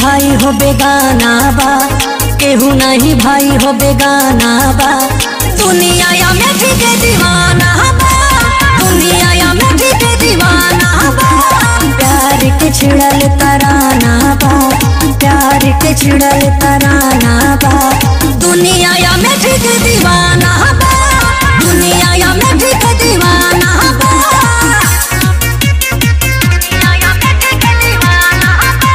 भाई हो बेगाना बा केहू नहीं भाई हो बेगाना बा दुनिया या में भी के दीवाना बा दुनिया या में भी के दीवाना बा प्यार के छिड़ल तराना बा प्यार के छिड़ल तराना बा दुनिया या में भी के दीवाना बा दुनिया या में भी के दीवाना बा दुनिया या में भी के दीवाना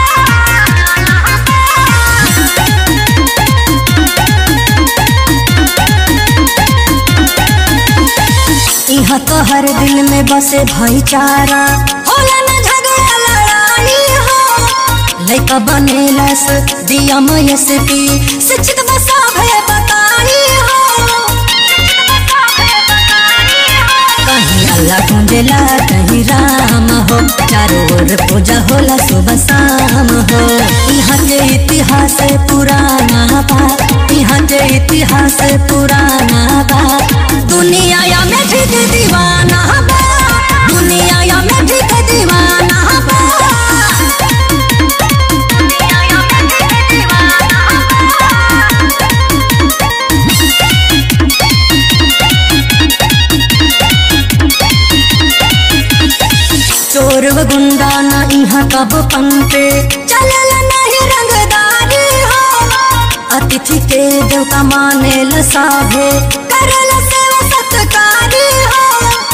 यहाँ तो हर दिल में बसे भाईचारा होला न झगड़ा लड़ाई हो लइका बनेलस दिया मयसती शिक्षित बसा भय बताई हो कहीं अल्लाह कुंजला कहीं राम हो चारों ओर पूजा होला सुबह शाम हो यहाँ के इतिहास पुराना बा यहाँ के इतिहास पुराना बा दुनिया या में भी के दीवाना बा दुनिया या में भी के दीवाना बा दुनिया या में भी के दीवाना चोर व गुंडा ना यहाँ कब पंते चलल नहीं रंगदारी हो अतिथि के देवता माने ल साभे करल सेवा सत्कारी हो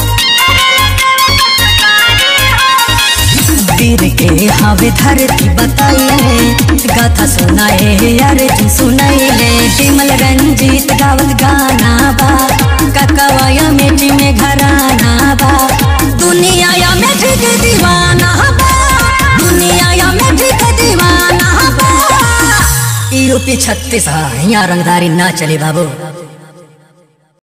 वीर के हवे धरती बताइले गाथा सुनाए अर्जी सुनाइले विमल रंजीत गावत गाना बा ककवाया मेटी में घराना बा दुनिया या में भी के दीवाना बा दुनिया या में भी के दीवाना बा यूपी छत्तीस यहाँ रंगदारी ना चले बाबू